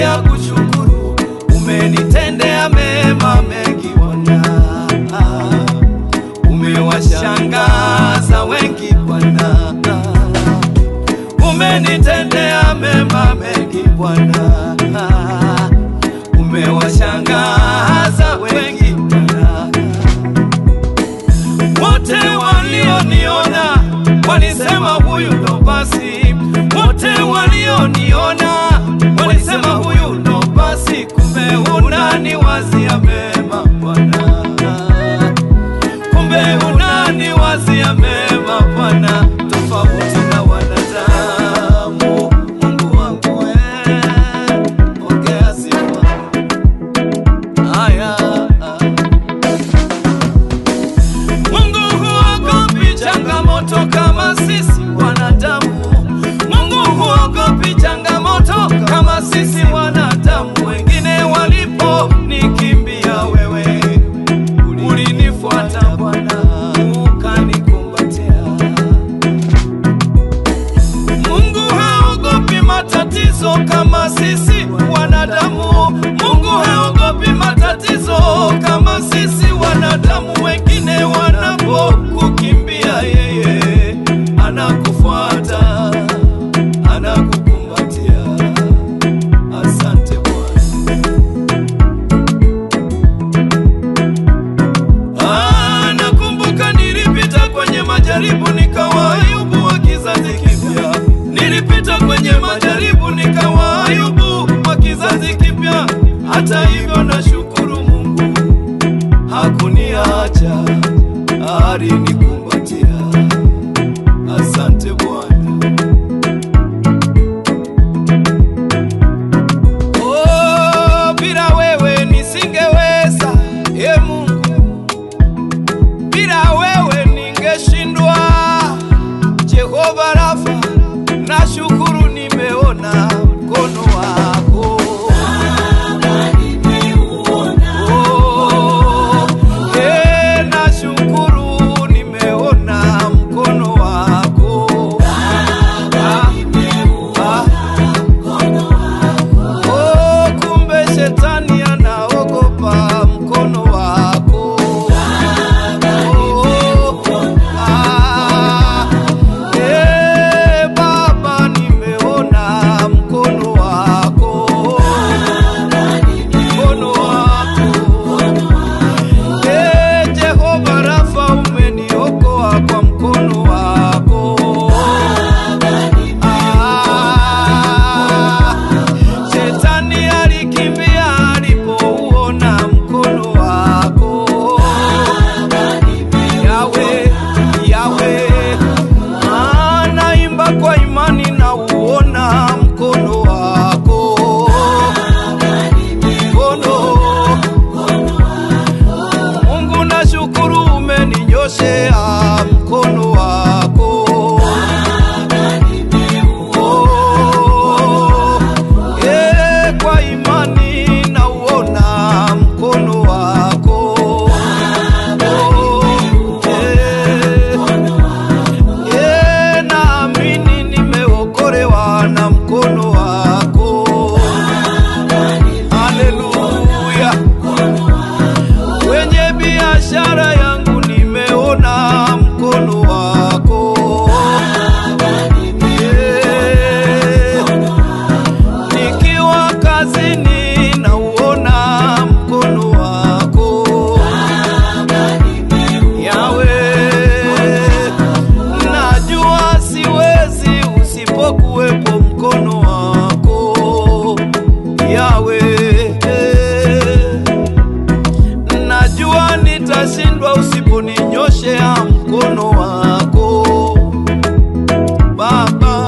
ya kushukuru, umenitendea mema mengi Bwana, umewashangaza wengi Bwana, umenitendea mema mengi Bwana, umewashangaza wengi Bwana wote walioniona walisema huyu ndo basi, wote walioniona walisema huyu ndo basi, kumbe unaniwazia mema Bwana, kumbe unaniwazia mema Bwana, tofauti na wanadamu. Mungu wangu eh, ongea sifa haya Mungu huogopi changamoto kama sisi wanadamu. Mungu huogopi changamoto kama sisi wanadamu. Wengine waliponikimbia wewe, ulinifuata Bwana, ukanikumbatia. Mungu haogopi matatizo kama sisi wanadamu. Mungu haogopi matatizo kama sisi wanadamu. Wengine wanapokukimbia yeye anakufuata, anakukumbatia. Asante Bwana. Ah, nakumbuka nilipita kwenye majaribu nikawa Ayubu wa kizazi kipya. Nilipita kwenye majaribu nikawa Ayubu wa kizazi kipya. Hata hivyo nashukuru Mungu hakuniacha, alinikumbatia. Asante Bwana. Oh, bila wewe nisingeweza, e Mungu bila wewe ningeshindwa. Jehova Rafa, nashukuru nimeona mkono wako. Oh, eh, nashukuru nimeona mkono wako. Ah, ah. Oh, kumbe shetani anaogopa mkono wako. Oh, ah, eh, Baba nimeona mkono wako. Mkono wako. Eh, Jehova Rafa umeniokoa kwa mkono wako. Ah, Shetani alikimbia alipouona mkono wako. Yawe, Yawe, ah, naimba kwa imani na uona mkono wako. Mkono Mungu nashukuru umeninyoshea mkono wako. Oh, eh, kwa imani nauona mkono wako. Oh, eh, eh, naamini nimeokolewa na mkono wako. Haleluya. Kwenye biashara yangu nimeona mkono wako. Yeah. Nikiwa kazini nauona mkono wako. Yawe, najua siwezi usipokuwepo mkono wako. Yawe, najua nitashindwa usiponinyoshea mkono wako Baba.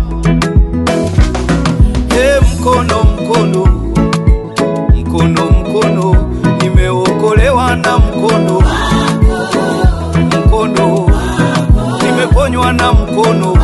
E mkono mkono mkono mkono, nimeokolewa na mkono mkono, nimeponywa na mkono